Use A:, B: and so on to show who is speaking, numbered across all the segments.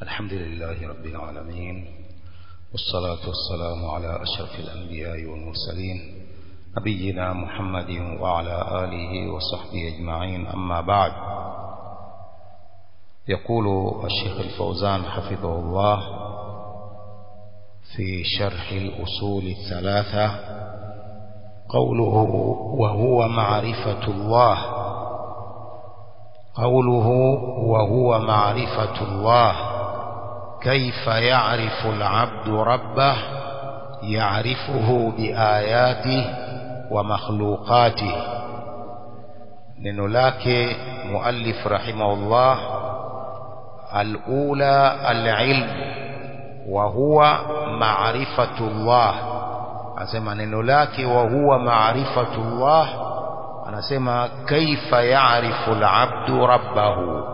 A: الحمد لله رب العالمين والصلاة والسلام على أشرف الأنبياء والمرسلين نبينا محمد وعلى آله وصحبه أجمعين أما بعد يقول الشيخ الفوزان حفظه الله في شرح الأصول الثلاثة قوله وهو معرفة الله قوله وهو معرفة الله كيف يعرف العبد ربه يعرفه بآياته ومخلوقاته neno lake muallif rahimahullah alula alilm wa huwa maarifatullah anasema neno lake wa huwa maarifatullah anasema kaifa ya'rifu alabdu rabbahu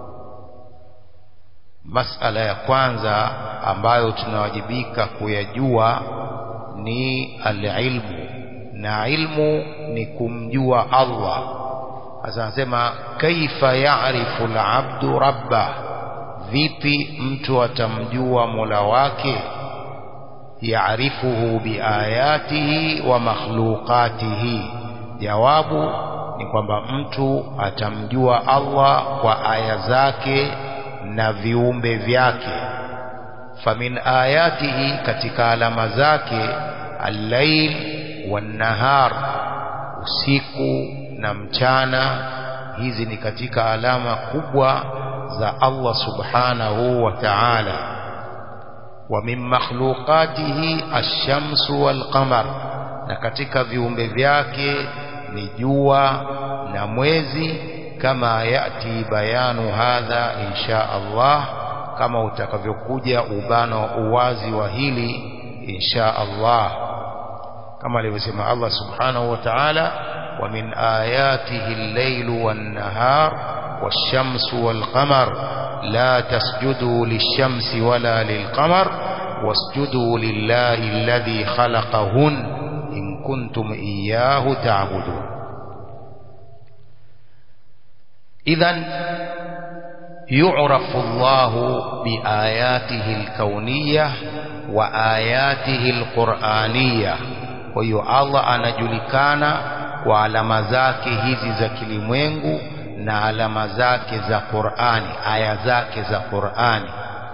A: masala ya kwanza ambayo tunawajibika kuyajua ni alilmu na ilmu ni kumjua Allah sasa anasema kaifa ya'rifu alabdu rabbah vipi mtu atamjua Mola wake yaarifuhu biayatihi wa makhluqatihi jawabu ni kwamba mtu atamjua Allah kwa aya zake na viumbe vyake famin ayatihi katika alama zake al-lail wan-nahar usiku na mchana hizi ni katika alama kubwa za Allah subhanahu wa ta'ala wa min makhluqatihi ash-shamsu wal-qamar na katika viumbe vyake ni jua na mwezi kama yati bayanu hadha insha Allah kama utakavyokuja ubano uwazi wa hili insha Allah kama alivyosema Allah subhanahu wa ta'ala wa min ayatihi al-lailu wan-nahar wash-shamsu wal-qamar la tasjudu lish-shamsi wala lil-qamar wasjudu lillahi alladhi khalaqahun in kuntum iyyahu ta'budun إذا يعرف الله بآياته الكونية وآياته القرآنية وهي الله anajulikana kwa alama zake hizi za kilimwengu na alama zake za Qur'ani aya zake za Qur'ani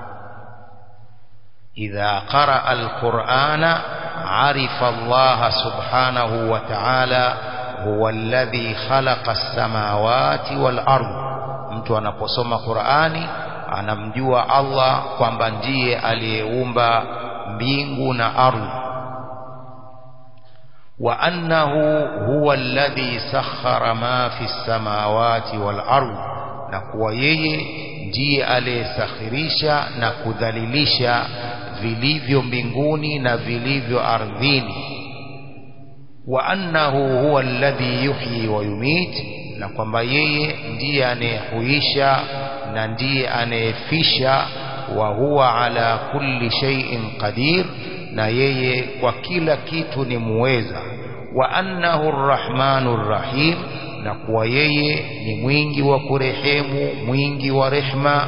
A: idha qaraa al-Qur'ana arifa Allah subhanahu wa ta'ala huwa alladhi khalaqa as-samawati wal ard mtu anaposoma Qur'ani anamjua Allah kwamba ndiye aliyeumba mbingu na ardhi wa annahu huwa alladhi sakhara ma fi as-samawati wal ard na kuwa yeye ndiye aliyesakhirisha na kudhalilisha vilivyo mbinguni na vilivyo ardhini wa annahu huwa alladhi yuhyi wa yumit na kwamba yeye ndiye anayehuisha na ndiye anayefisha wa huwa ala kulli shay'in qadir na yeye kwa kila kitu ni muweza wa annahu arrahmanur rahim na kuwa yeye ni mwingi wa kurehemu mwingi wa rehma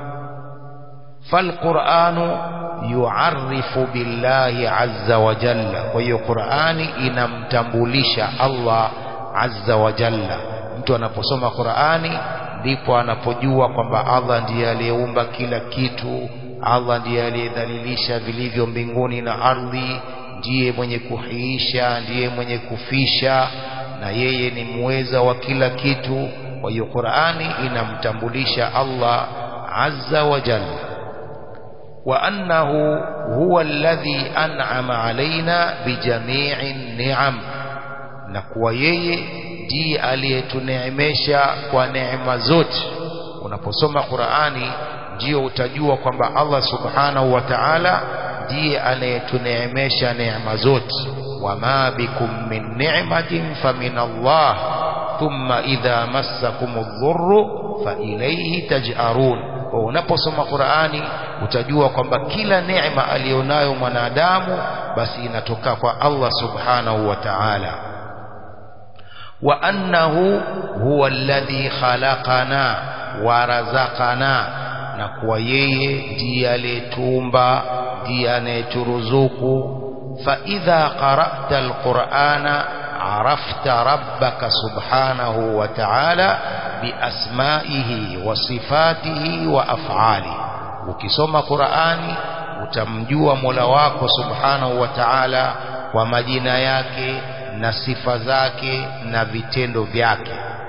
A: falquranu yuarifu billahi azza wa jalla kwa hiyo Qur'ani inamtambulisha Allah azza wa jalla mtu anaposoma Qur'ani ndipo anapojua kwamba Allah ndiye aliyeumba kila kitu Allah ndiye aliyedhalilisha vilivyo mbinguni na ardhi ndiye mwenye kuhiisha ndiye mwenye kufisha na yeye ni muweza wa kila kitu kwa hiyo Qur'ani inamtambulisha Allah azza wa jalla وأنه هو الذي أنعم علينا بجميع النعم نكوى yeye ndiye aliyetuneemesha kwa neema zote unaposoma Qur'ani ndio utajua kwamba Allah subhanahu wa ta'ala ndiye anayetuneemesha neema zote wama bikum min ni'matin famin Allah thumma idha massakumudh dhurru fa ilayhi taj'arun unaposoma Qur'ani utajua kwamba kila neema alionayo mwanadamu basi inatoka kwa Allah subhanahu wa ta'ala wa annahu huwa alladhi khalaqana wa razaqana na kuwa yeye ndiye aliyetuumba ndiye anayeturuzuku فإذا قرأت القرآن عرفت ربك سبحانه وتعالى بأسمائه وصفاته وأفعاله ukisoma Qur'ani utamjua Mola wako Subhanahu wa Ta'ala kwa majina yake na sifa zake na vitendo vyake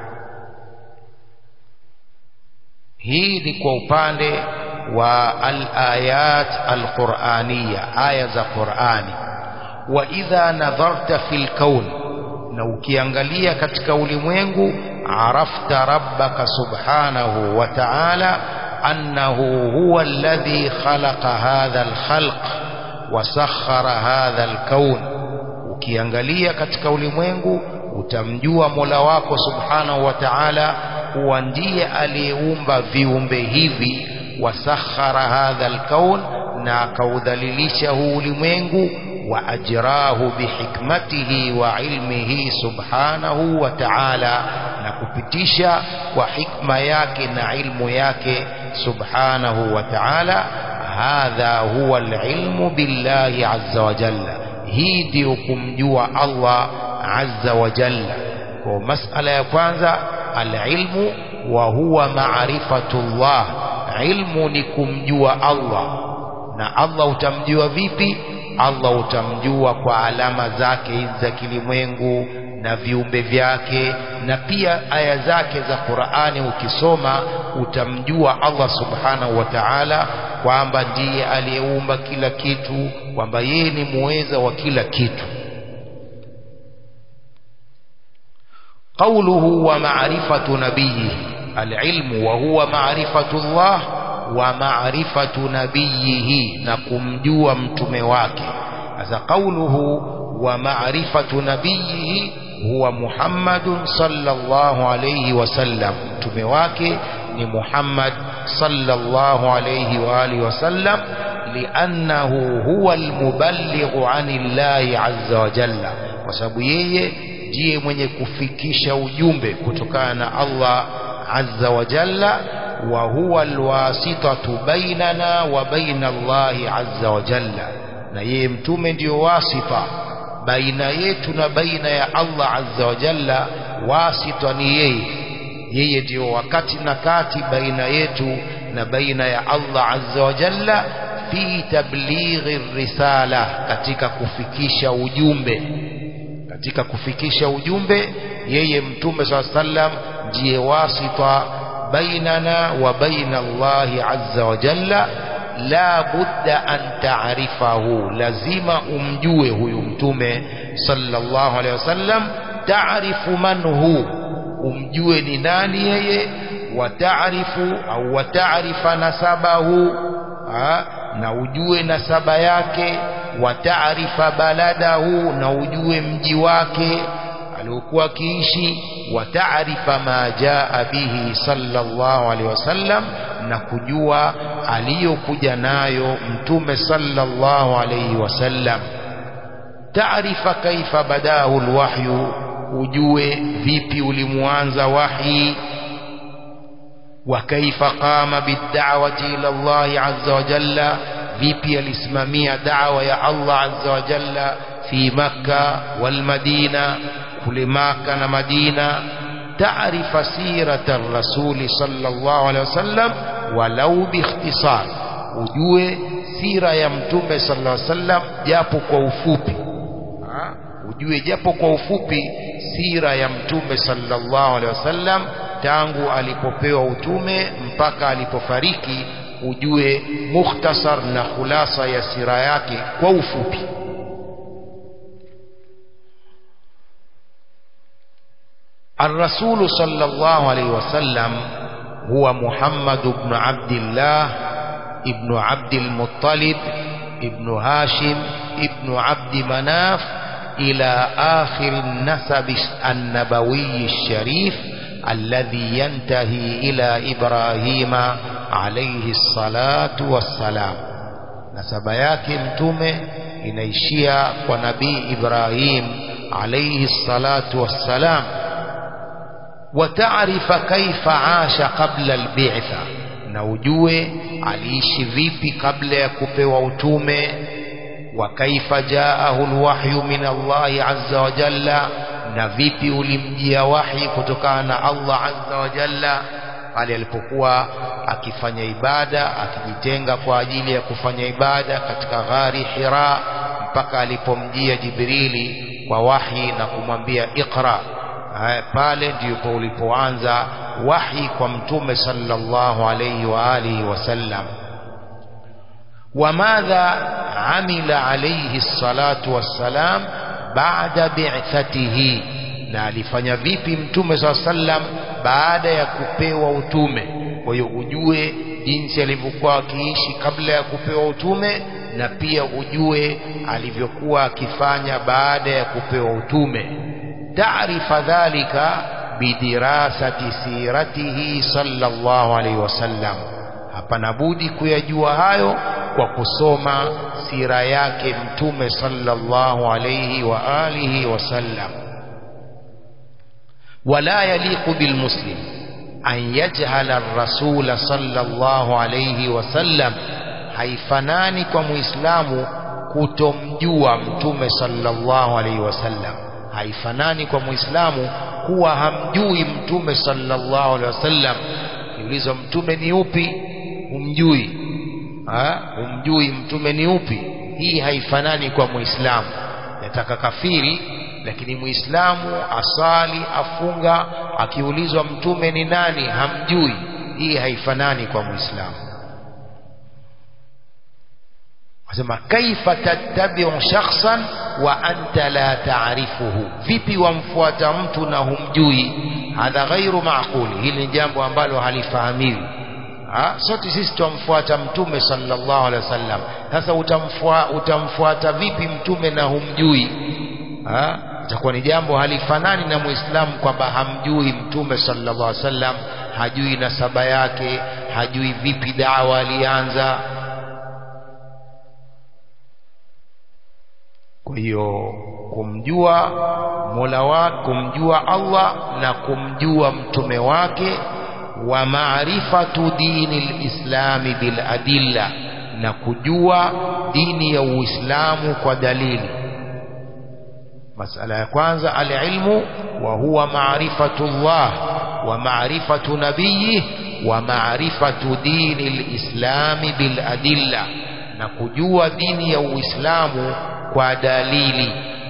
A: hii ni kwa upande wa al-ayat al-Qur'aniyya aya za Qur'ani wa idha nadharta fil kaun na ukiangalia katika ulimwengu arafta rabbaka subhanahu wa ta'ala annahu huwa alladhi khalaqa hadha al-khalq wa sakhkhara hadha al-kaun ukiangalia katika ulimwengu utamjua Mola wako subhanahu wa ta'ala kuwa ndiye aliyeumba viumbe hivi wasakhara hadha alkaun na akaudhalilisha huu ulimwengu wa ajrahu bihikmatihi wa ilmihi subhanahu wa ta'ala na kupitisha kwa hikma yake na ilmu yake subhanahu wa ta'ala hadha huwa alilmu billahi azza wa jalla hii ndio kumjua Allah azza wa jalla kwa masala ya kwanza alilmu wa huwa ma'rifatullah ilmu ni kumjua Allah na Allah utamjua vipi Allah utamjua kwa alama zake hizi za kilimwengu na viumbe vyake na pia aya zake za Qur'ani ukisoma utamjua Allah subhanahu wa ta'ala kwamba ndiye aliyeumba kila kitu kwamba yeye ni muweza wa kila kitu قوله ومعرفة نبيه العلم وهو معرفة الله ومعرفة نبيه نكمجوا متمواك هذا قوله ومعرفة نبيه هو محمد صلى الله عليه وسلم متمواك لمحمد صلى الله عليه وآله وسلم لأنه هو المبلغ عن الله عز وجل وسبيه ndiye mwenye kufikisha ujumbe kutokana na Allah azza wa jalla wa huwa alwasitatu bainana wa baina Allah azza wa jalla na yeye mtume ndiyo wasita baina yetu na baina ya Allah azza wa jalla wasita ni yeye yeye ndiyo wakati na kati baina yetu na baina ya Allah azza wa jalla fi tablighi risala katika kufikisha ujumbe katika kufikisha ujumbe yeye mtume swalla sallam ndiye wasita bainana wa baina Allah azza wa jalla la budda an ta'rifahu lazima umjue huyu mtume sallallahu alaihi wasallam ta'rifu man hu umjue ni nani yeye wa ta'rifu au wa ta'rifa nasabahu na ujue nasaba yake wa taarifa baladahu na ujue mji wake aliokuwa akiishi wa taarifa ma jaa bihi sallallahu alaihi wasallam na kujua aliyokuja nayo mtume sallallahu alaihi wasallam taarifa kaifa badahu alwahyu ujue vipi ulimuanza wahi وكيف قام بالدعوة إلى الله عز وجل vipi alisimamia da'wa ya Allah azza wa jalla fi Makka wal Madina kule Makka na Madina taarifa sirata rasuli sallallahu alaihi wasallam walau biikhtisar ujue sira ya mtume sallallahu alaihi wasallam japo kwa ufupi ha? ujue japo kwa ufupi sira ya mtume sallallahu alaihi wasallam tangu alipopewa utume mpaka alipofariki ujue mukhtasar na khulasa ya sira yake kwa ufupi الرسول صلى الله عليه وسلم هو محمد بن عبد الله ابن عبد المطلب ابن هاشم ابن عبد مناف إلى آخر النسب النبوي الشريف الذي ينتهي إلى إبراهيم عليه الصلاة والسلام نسب yake mtume inaishia kwa nabii Ibrahim alayhi الصلاة والسلام وتعرف كيف عاش قبل البعثة na ujue aliishi vipi kabla ya kupewa utume wa kaifa jaahu alwahyu min Allahi azza wa jalla na vipi ulimjia wahi kutokana na Allah azza wa jalla pale alipokuwa akifanya ibada akijitenga kwa ajili ya kufanya ibada katika ghari Hira mpaka alipomjia Jibrili kwa wahi na kumwambia iqra pale ndipo ulipoanza wahi kwa mtume sallallahu alayhi wa alihi wasallam وماذا عمل عليه الصلاة والسلام بعد بعثته na alifanya vipi mtume saa sallam baada ya kupewa utume kwa hiyo ujue jinsi alivyokuwa akiishi kabla ya kupewa utume na pia ujue alivyokuwa akifanya baada ya kupewa utume taarifa dhalika bidirasati siratihi sallallahu alaihi wasallam hapana budi kuyajua hayo kwa kusoma sira yake mtume sallallahu alayhi wa alihi wasallam wala yaliqu bilmuslim an yajhala ar-rasul sallallahu alayhi wasallam haifanani kwa muislamu kutomjua mtume sallallahu alayhi wasallam haifanani kwa muislamu kuwa hamjui mtume sallallahu alayhi wasallam kiulizwa mtume ni upi humjui ha? humjui mtume ni upi hii haifanani kwa muislamu yataka kafiri lakini muislamu asali afunga akiulizwa mtume ni nani hamjui hii haifanani kwa muislamu wasema kaifa tattabi'u shakhsan wa anta la ta'rifuhu vipi wamfuata mtu na humjui hadha ghairu maquli hili ni jambo ambalo halifahamiwi ha? sote sisi tumfuata mtume sallallahu alaihi wasallam sasa utamfuata, utamfuata vipi mtume na humjui ha? itakuwa ni jambo halifanani na muislamu kwamba hamjui mtume sallallahu alaihi wasallam hajui nasaba yake hajui vipi dawa alianza kwa hiyo kumjua mola wake kumjua allah na kumjua mtume wake wa maarifatu dini lislami bil adilla na kujua dini ya uislamu kwa dalili masala ya kwanza alilmu wa huwa maarifatu llah wa maarifatu nabiyih wa maarifatu dini lislami bil adilla na kujua dini ya uislamu kwa dalili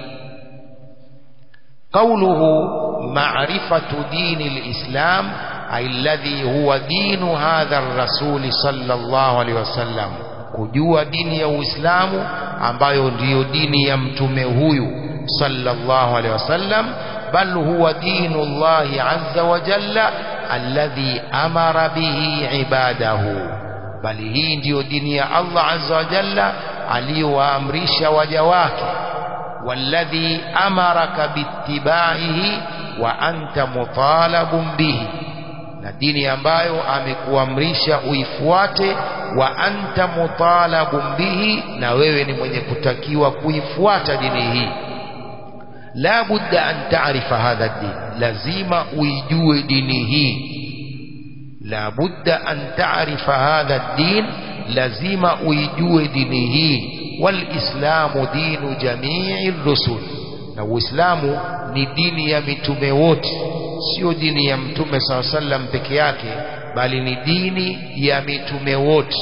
A: قوله معرفة دين الإسلام أي الذي هو دين هذا الرسول صلى الله عليه وسلم kujua dini ya Uislamu ambayo ndiyo dini ya mtume huyu sallallahu alaihi wasallam bal huwa dinu Allah azza wa jalla alladhi amara bihi ibadahu bali hii ndiyo dini ya Allah azza wa jalla aliyowaamrisha waja wake والذي أمرك باتباعه وأنت مطالب به na dini ambayo amekuamrisha uifuate wa anta mutalabun bihi na wewe ni mwenye kutakiwa kuifuata dini hii la budda an taarifa hadha din lazima uijue dini hii la budda an taarifa hadha din lazima uijue dini hii walislamu dinu jamii rusul na uislamu ni dini ya mitume wote sio dini ya mtume saa sallam peke yake bali ni dini ya mitume wote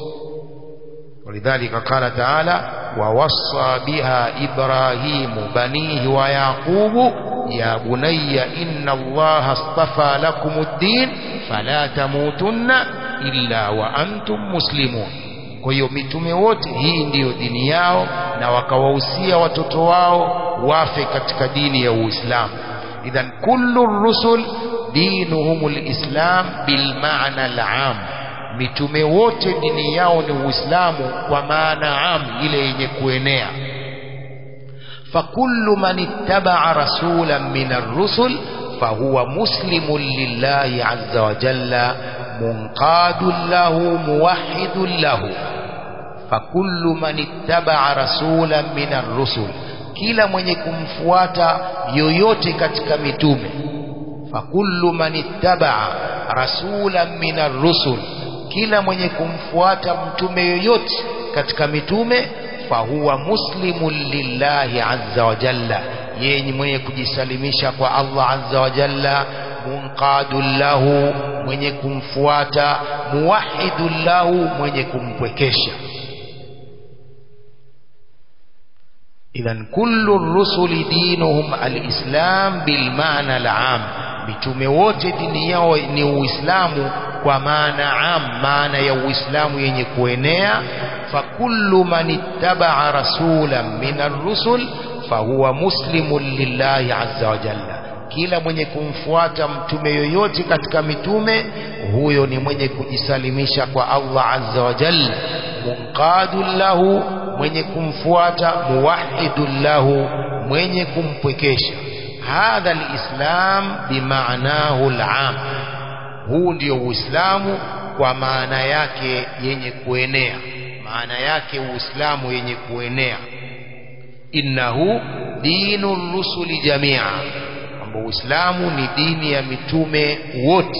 A: ولذلك قال تعالى ووصى بها إبراهيم بنيه ويعقوب يا بني إن الله اصطفى لكم الدين فلا تموتن إلا وأنتم مسلمون kwa hiyo mitume wote hii ndiyo dini yao na wakawahusia watoto wao wafe katika dini ya Uislamu idhan kullu rusul dinuhum alislam bilmaana alam mitume wote dini yao ni Uislamu kwa maana am ile yenye kuenea fakullu man ittaba'a rasulan min ar-rusul fahuwa muslimun lillahi azza wa jalla munqadun lahu muwahhidun lahu fakullu man ittaba'a rasulan min ar-rusul kila mwenye kumfuata yoyote katika mitume fakullu man ittaba'a rasulan min ar-rusul kila mwenye kumfuata mtume yoyote katika mitume fahuwa muslimun lillahi azza wa jalla yeye mwenye kujisalimisha kwa Allah azza wa jalla munqadun lahu mwenye kumfuata muwahidun lahu mwenye kumpwekesha idhan kullu rusuli dinuhum alislam bilmaana alam mitume wote dini yao ni uislamu kwa maana am maana ya uislamu yenye kuenea fakullu man ittabaa rasulan min arrusul fahuwa muslimun lillahi azza wa jalla kila mwenye kumfuata mtume yoyote katika mitume huyo ni mwenye kujisalimisha kwa Allah azza wa jalla munqadun lahu mwenye kumfuata muwahidun lahu mwenye kumpwekesha hadha alislam bimaanahu alam huu ndio uislamu kwa maana yake yenye kuenea maana yake uislamu yenye kuenea innahu dinu rusuli jamia kwamba uislamu ni dini ya mitume wote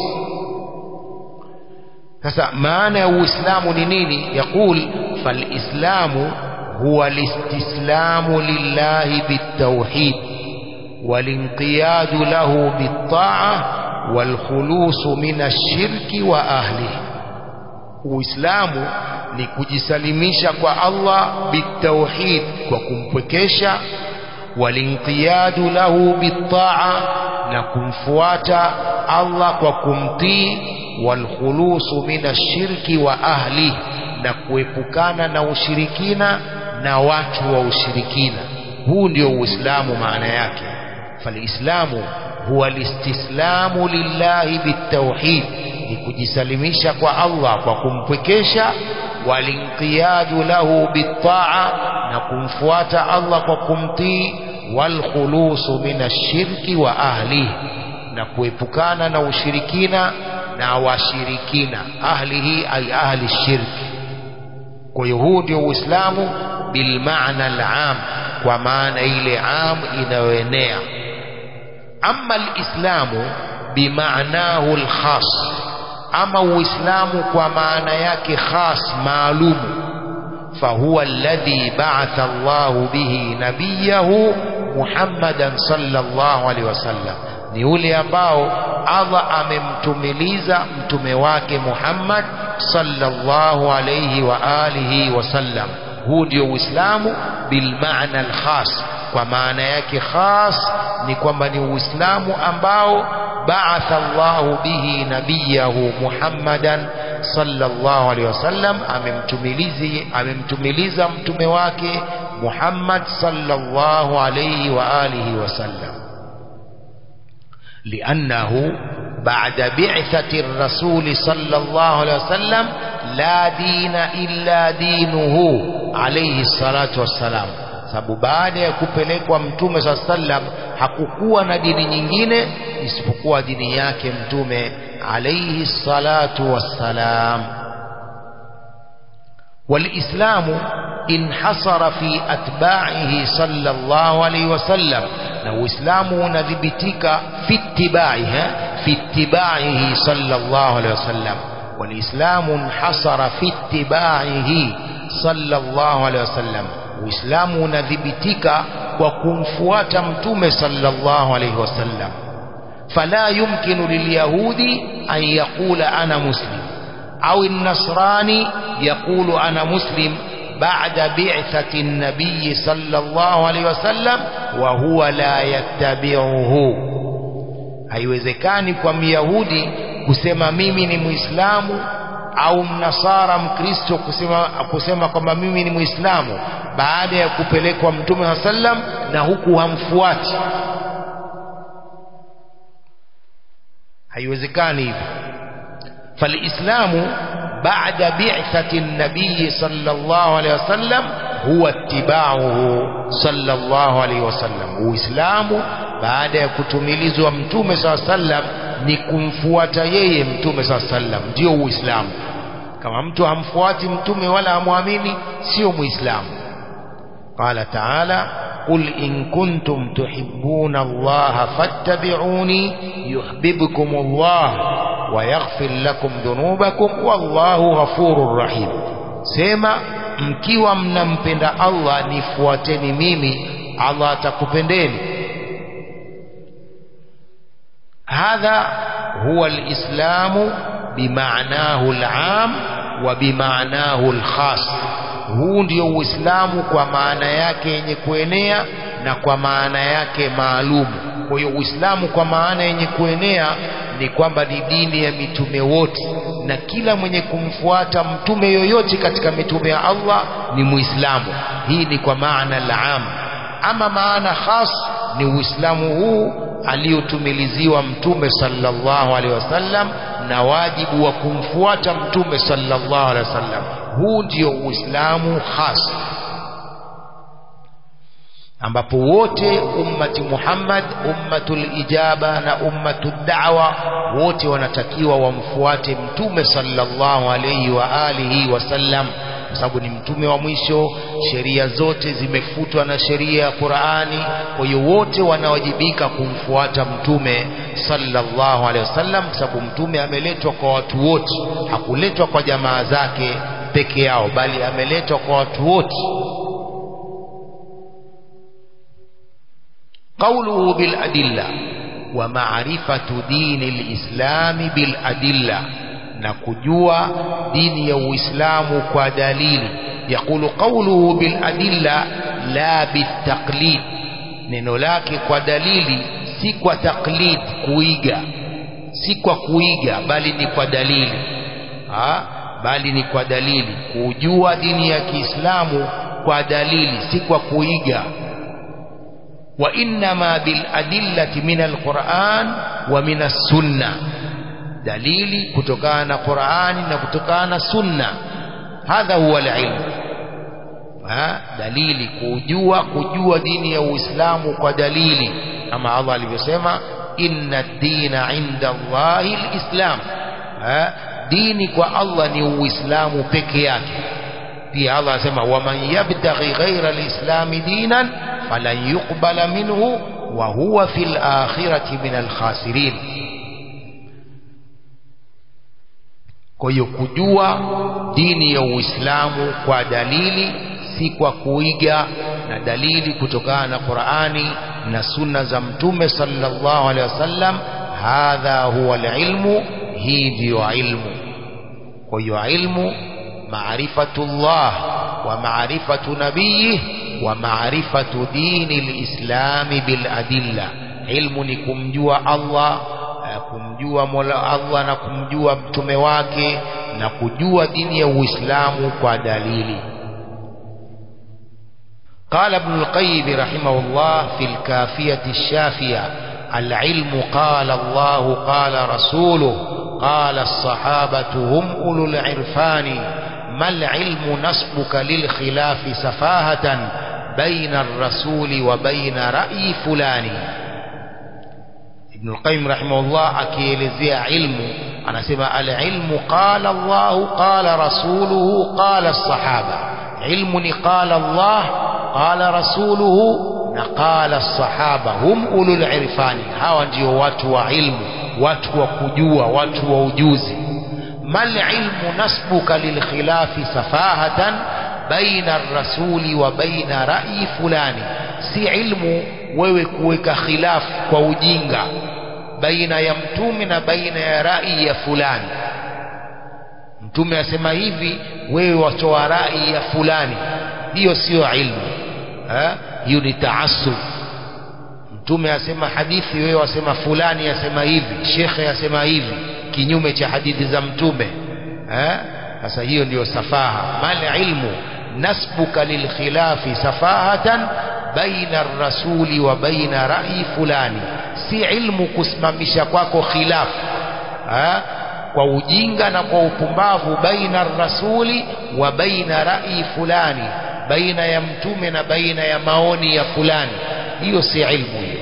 A: sasa maana ya uislamu ni nini yaqul falislamu huwa listislamu lillahi bitawhid walinqiyadu lahu bitta'a walkhulusu min ashirki wa ahlihi uislamu ni kujisalimisha kwa Allah bitawhid kwa kumpwekesha walinqiyadu lahu bitta'a na kumfuata Allah kwa kumtii walkhulusu min ashirki wa ahli na kuepukana na ushirikina na watu wa ushirikina huu ndio uislamu maana yake falislamu huwa listislamu lillahi bitawhid ni kujisalimisha kwa Allah kwa kumpwekesha walinqiyadu lahu bitta'a na kumfuata Allah kwa kumtii walkhulusu min ashirki wa ahlihi na kuepukana na ushirikina na washirikina ahlihi ay ahli shirki kwa hiyo huu ndio uislamu bilmaana alam kwa maana ile am inayoenea ama alislamu bimaanahu alkhas ama uislamu kwa maana yake khas maalumu fahuwa alladhi ba'atha Allahu bihi nabiyahu Muhammadan sallallahu alaihi wasallam ni ule ambao Allah amemtumiliza mtume wake Muhammad sallallahu alayhi wa alihi wasallam huu ndio uislamu bilmaana alkhas kwa maana yake khas ni kwamba ni uislamu ambao ba'atha Allahu bihi nabiyahu Muhammadan sallallahu alaihi wasallam amemtumilizi amemtumiliza mtume wake Muhammad sallallahu alayhi wa alihi wasallam لأنه بعد بعثة الرسول صلى الله عليه وسلم لا دين إلا دينه عليه الصلاة والسلام sababu baada ya kupelekwa mtume saa sallam hakukuwa na dini nyingine isipokuwa dini yake mtume alaihi salatu wassalam walislamu انحصر في أتباعه صلى الله عليه وسلم na uislamu unadhibitika fi ittiba'iha fi ittiba'ihi sallallahu alayhi wasallam walislamu انحصر في ittiba'ihi sallallahu alayhi wasallam uislamu unadhibitika kwa kumfuata mtume sallallahu alayhi wasallam fala yumkinu lilyahudi an yaqula ana muslim au النصراني يقول أنا مسلم بعد بعثة النبي صلى الله عليه وسلم وهو لا يتبعه haiwezekani kwa myahudi kusema mimi ni muislamu au mnasara mkristo kusema kusema kwamba mimi ni muislamu baada ya kupelekwa mtume saa sallam na huku hamfuati haiwezekani hivyo falislamu بعد بعثة النبي صلى الله عليه وسلم هو اتباعه صلى الله عليه وسلم uislamu baada ya kutumilizwa mtume saa sallam ni kumfuata yeye mtume saa sallam ndio uislamu kama mtu hamfuati mtume wala hamwamini sio muislamu qala taala قل إن كنتم تحبون الله فاتبعوني يحببكم الله ويغفر لكم ذنوبكم والله غفور رحيم sema mkiwa mnampenda Allah nifuateni mimi Allah atakupendeni hadha huwa alislamu bimaanahu alam wa bimaanahu alkhas huu ndio uislamu kwa maana yake yenye kuenea na kwa maana yake maalumu kwa hiyo uislamu kwa maana yenye kuenea ni kwamba ni dini ya mitume wote na kila mwenye kumfuata mtume yoyote katika mitume ya Allah ni muislamu hii ni kwa maana al-am ama maana khas ni uislamu huu aliyotumiliziwa mtume sallallahu alaihi wasallam na wajibu wa kumfuata mtume sallallahu alaihi wasallam huu ndio uislamu khas ambapo wote ummati Muhammad ummatul ijaba na ummatud da'wa wote wanatakiwa wamfuate mtume sallallahu alayhi wa alihi wasallam kwa sababu ni mtume wa mwisho sheria zote zimefutwa na sheria ya Qur'ani kwa hiyo wote wanawajibika kumfuata mtume sallallahu alayhi wasallam kwa sababu mtume ameletwa kwa watu wote hakuletwa kwa jamaa zake peke yao bali ameletwa kwa watu wote قوله بالأدلة ومعرفة دين الإسلام بالأدلة نكجوا دين الإسلام كدليل يقول قوله بالأدلة لا بالتقليد neno lake kwa dalili si kwa taklid kuiga si kwa kuiga bali ni kwa dalili ha? bali ni kwa dalili kujua dini ya Kiislamu kwa dalili si kwa kuiga وإنما بالأدلة من القرآن ومن السنة دليل كتكان قرآن وكتكان سنة هذا هو العلم ها دليل كجوا كجوا دين الإسلام ودليل كما الله alivyosema إن الدين عند الله الإسلام ها dini kwa Allah ni uislamu peke yake pia Allah asema waman yabtaghi ghaira alislami dinan falan yuqbala minhu wa huwa fil akhirati min alkhasirin kwa hiyo kujua dini ya Uislamu kwa dalili si kwa kuiga na dalili kutokana na Qur'ani na sunna za mtume sallallahu alaihi wasallam hadha huwa alilmu hii ndiyo ilmu kwa hiyo ilmu maarifatullah wa maarifatu nabiyih wa maarifatu dini lislami bil adilla ilmu ni kumjua Allah kumjua Mola Allah na kumjua mtume wake na kujua dini ya Uislamu kwa dalili قال ابن القيم رحمه الله في الكافية الشافية العلم قال الله قال رسوله قال الصحابة هم أولو العرفان ما العلم نسبك للخلاف سفاهة بين الرسول وبين رأي فلان ابن القيم رحمه الله akielezea ilmu anasema alilmu qala Allah qala rasuluhu qala الصحابة ilmu ni qala Allah qala rasuluhu na qala الصحابة hum ulul irfani hawa ndio watu wa ilmu watu wa kujua watu wa ujuzi mal ilmu nasbuka lilkhilafi safahatan baina rasuli wa baina rai fulani si ilmu wewe kuweka khilafu kwa ujinga baina ya mtume na baina ya rai ya fulani mtume asema hivi wewe watoa rai ya fulani hiyo sio ilmu ha? hiyo ni taasub mtume asema hadithi wewe wasema fulani asema hivi shekhe asema hivi kinyume cha hadithi za mtume sasa hiyo ndiyo safaha mal ilmu nasbuka lilkhilafi safahatan baina rasuli wa baina rai fulani si ilmu kusimamisha kwako khilafu kwa ujinga na kwa upumbavu baina rasuli wa baina rai fulani baina ya mtume na baina ya maoni ya fulani hiyo si ilmu hiyo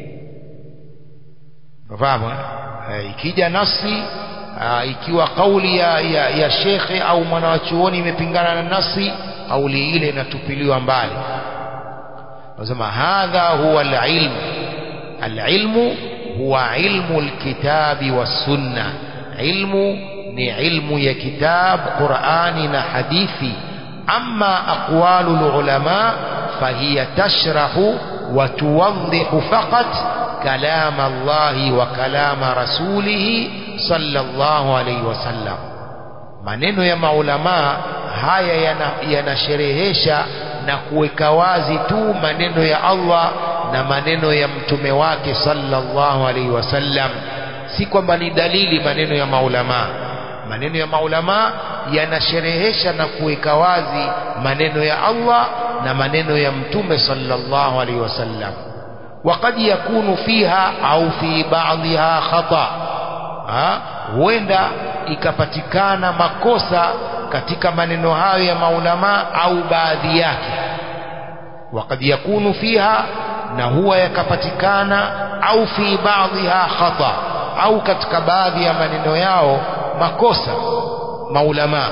A: fahamu ikija nasi aa, ikiwa kauli ya, ya, ya shekhe au mwanawachuoni imepingana na nasi kauli ile inatupiliwa mbali nasema hadha huwa alilmu alilmu huwa ilmu alkitabi wassunna ilmu ni ilmu ya kitab qurani na hadithi ama aqwalu lulama fahiya tashrahu wa tuwadhihu faqat kalama allahi wa kalama rasulihi sallallahu alayhi wasallam maneno ya maulamaa haya yanasherehesha yana na kuweka wazi tu maneno ya Allah na maneno ya mtume wake sallallahu alaihi wasallam si kwamba ni dalili maneno ya maulamaa maneno ya maulamaa yanasherehesha na kuweka wazi maneno ya Allah na maneno ya mtume sallallahu alaihi wasallam وقد يكون فيها au fi بعضها خطأ huenda ikapatikana makosa katika maneno hayo ya maulama au baadhi yake وقد يكون فيها na huwa yakapatikana au fi baadhiha khata au katika baadhi ya maneno yao makosa maulama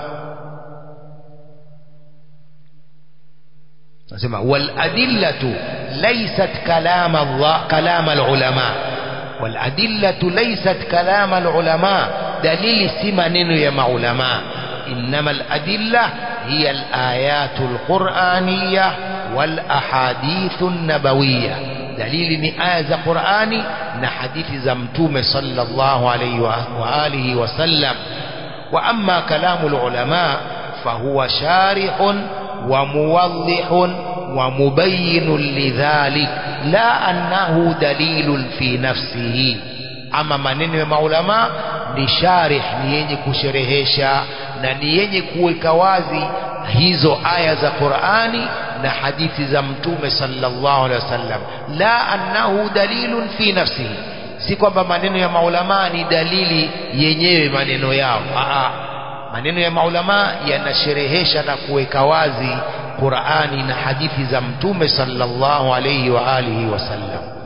A: nasema wal adillatu laysat kalam Allah kalam al ulama wal adillatu laysat kalam al ulama dalili si maneno ya maulama إنما الأدلة هي الآيات القرآنية والأحاديث النبوية دليل ni aya za Qur'ani na hadithi za Mtume sallallahu alayhi wa alihi wasallam wa amma kalamu ulama fahuwa sharihun wa muwaddihun wa mubayyinun lidhalik la annahu dalilun fi nafsihi ama maneno ya maulama ni sharih ni yenye kusherehesha na ni yenye kuweka wazi hizo aya za Qur'ani na hadithi za mtume sallallahu alaihi wasallam la annahu dalilun fi nafsihi si kwamba maneno ya maulama ni dalili yenyewe maneno yao Aa, maneno ya maulama yanasherehesha na kuweka wazi Qur'ani na hadithi za mtume sallallahu alaihi wa alihi wasallam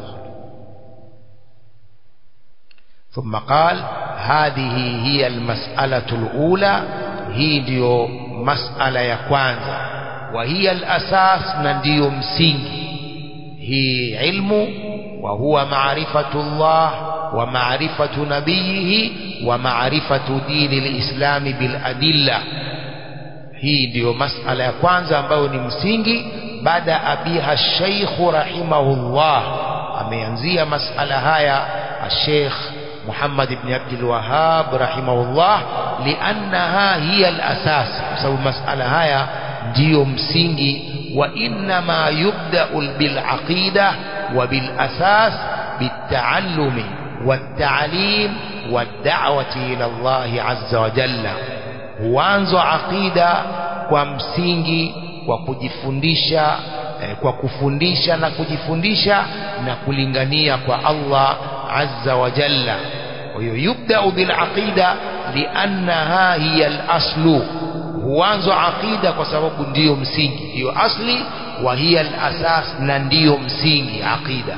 A: ثم قال هذه هي المسألة الأولى هي ديو مسألة يا كwanza وهي الأساس نديو msingi هي علم وهو معرفة الله ومعرفة نبيه ومعرفة دين الإسلام بالأدلة hii ndiyo masala ya kwanza ambayo ni msingi baada abiha sheikhu rahimahullah ameanzia masala haya الشيخ محمد بن عبد الوهاب رحمه الله لأنها هي الأساس بسبب مسألة هاي ديو مسينجي وإنما يبدأ بالعقيدة وبالأساس بالتعلم والتعليم والدعوة إلى الله عز وجل وانزو عقيدة ومسينجي وكجفندisha kwa kufundisha na kujifundisha na kulingania kwa Allah azza wa jalla kwa hiyo yubdau bilaqida liannaha hiya alaslu huanzo aqida kwa sababu ndiyo msingi ndiyo asli wa hiya alasas na ndiyo msingi aqida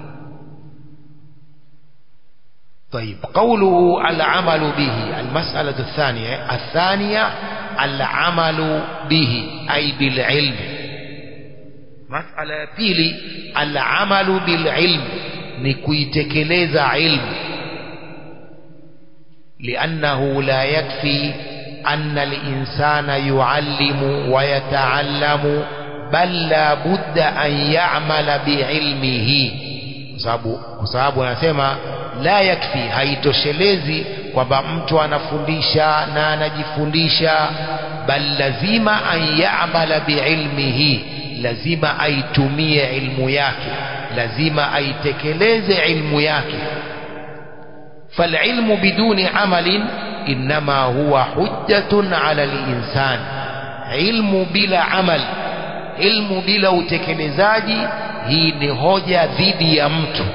A: طيب قوله العمل به المسألة الثانية الثانية العمل به أي بالعلم مسألة ya pili العمل بالعلم ni kuitekeleza ilmu لأنه لا يكفي أن الإنسان يعلم ويتعلم بل لا بد أن يعمل بعلمه kwa sababu anasema la yakfi haitoshelezi kwamba mtu anafundisha na anajifundisha bal lazima an ya'mala biilmihi lazima aitumie ilmu yake lazima aitekeleze ilmu yake فالعلم بدون عمل إنما هو حجة على الإنسان علم بلا عمل علم بلا utekelezaji hii ni hoja dhidi ya mtu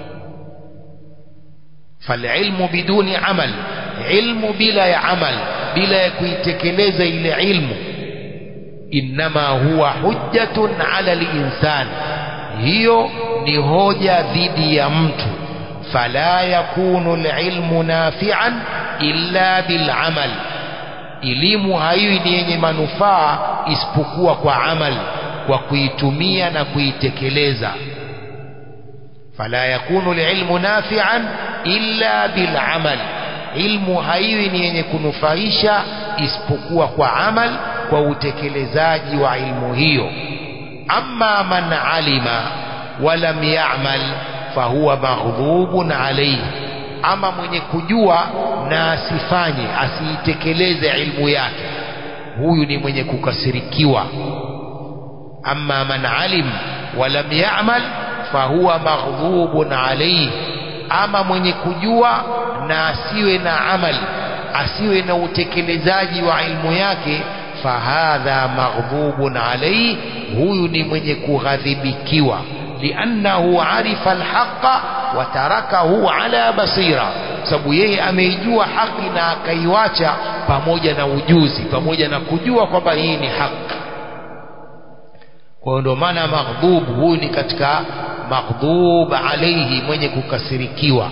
A: فالعلم بدون عمل علم بلا عمل بلا kuitekeleza ile ilmu إنما هو حجة على الإنسان hiyo ni hoja dhidi ya mtu fala yakunu alilmu nafi'an illa bilamal elimu haiwi ni yenye manufaa isipokuwa kwa amal kwa kuitumia na kuitekeleza fala yakunu alilmu nafi'an illa bilamal ilmu haiwi ni yenye kunufaisha isipokuwa kwa amal kwa utekelezaji wa ilmu hiyo amma man alima walam ya'mal fahuwa maghdhubun alayhi ama mwenye kujua na asifanye asiitekeleze ilmu yake huyu ni mwenye kukasirikiwa amma man alim walam ya'mal fahuwa maghdhubun alayhi ama mwenye kujua na asiwe na amali asiwe na utekelezaji wa ilmu yake fahadha maghdhubun alayhi huyu ni mwenye kughadhibikiwa liannahu arifa alhaqa wa tarakahu ala basira sababu yeye ameijua haki na akaiwacha pamoja na ujuzi pamoja na kujua kwamba hii ni haki kwa ndio maana maghdhub huyu ni katika maghdhub alayhi mwenye kukasirikiwa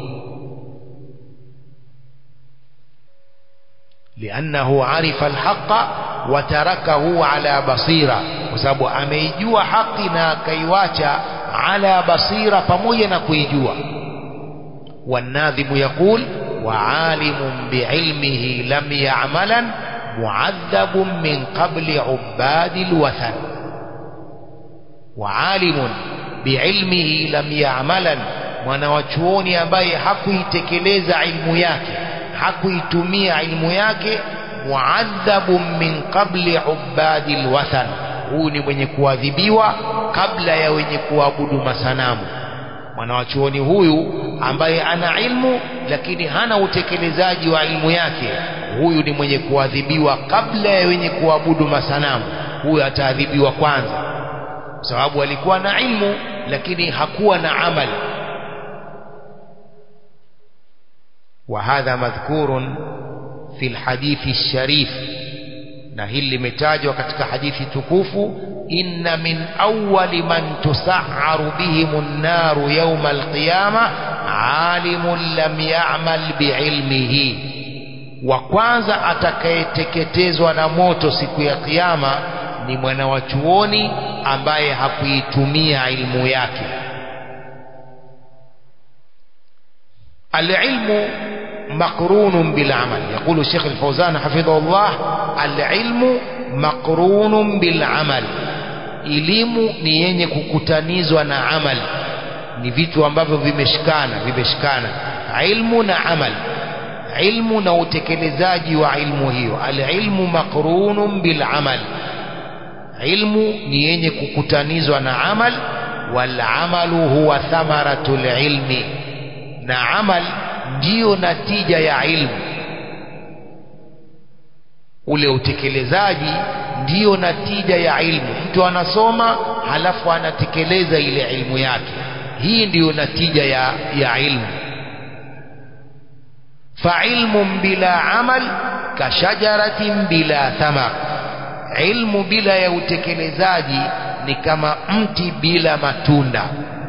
A: لأنه عرف الحق وتركه على بصيرة وسبب أميجوا حقنا كيواتا على بصيرة فموينا كيجوا والناظم يقول وعالم بعلمه لم يعملا معذب من قبل عباد الوثن وعالم بعلمه لم يعملا mwanawachuoni ambaye hakuitekeleza ilmu yake hakuitumia ilmu yake muadhabun min qabli ubadi lwathan huyu ni mwenye kuadhibiwa kabla ya wenye kuabudu masanamu mwanawachuoni huyu ambaye ana ilmu lakini hana utekelezaji wa ilmu yake huyu ni mwenye kuadhibiwa kabla ya wenye kuabudu masanamu huyu ataadhibiwa kwanza kwa sababu alikuwa na ilmu lakini hakuwa na amali وهذا مذكور في الحديث الشريف na hili limetajwa katika hadithi tukufu inna min awwali man tusa'aru bihim an-naru yawm al-qiyama alimun lam ya'mal bi'ilmihi wa kwanza atakayeteketezwa na moto siku ya kiyama ni mwana wa chuoni ambaye hakuitumia ilmu yake العلم مقرون بالعمل يقول الشيخ الفوزان حفظه الله العلم مقرون بالعمل elimu ni yenye kukutanizwa na amal ni vitu ambavyo vimeshikana vimeshikana ilmu na amal ilmu na utekelezaji wa ilmu hiyo alilmu maqrunun bilamal ilmu ni yenye kukutanizwa na amal walamalu huwa thamaratu lilmi na amal ndiyo natija ya ilmu ule utekelezaji ndiyo natija ya ilmu mtu anasoma halafu anatekeleza ile ilmu yake hii ndiyo natija ya, ya ilmu failmun bila amal kashajaratin bila thamar ilmu bila ya utekelezaji ni kama mti bila matunda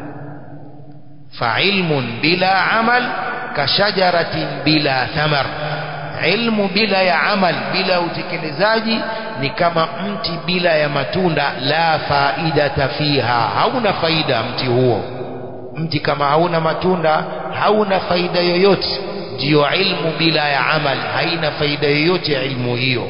A: failmun bila amal kashajaratin bila thamar ilmu bila ya amal bila utekelezaji ni kama mti bila ya matunda la faidata fiha hauna faida mti huo mti kama hauna matunda hauna faida yoyote ndiyo ilmu bila ya amal haina faida yoyote ya ilmu hiyo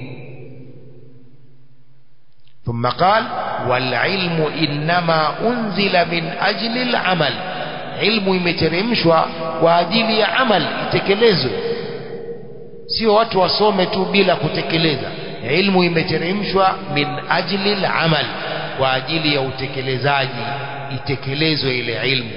A: ثم قال والعلم إنما أنزل من أجل العمل علم imeteremshwa kwa ajili ya amal itekelezwe sio watu wasome tu bila kutekeleza ilmu imeteremshwa min ajli al-amal kwa ajili ya utekelezaji itekelezwe ile ilmu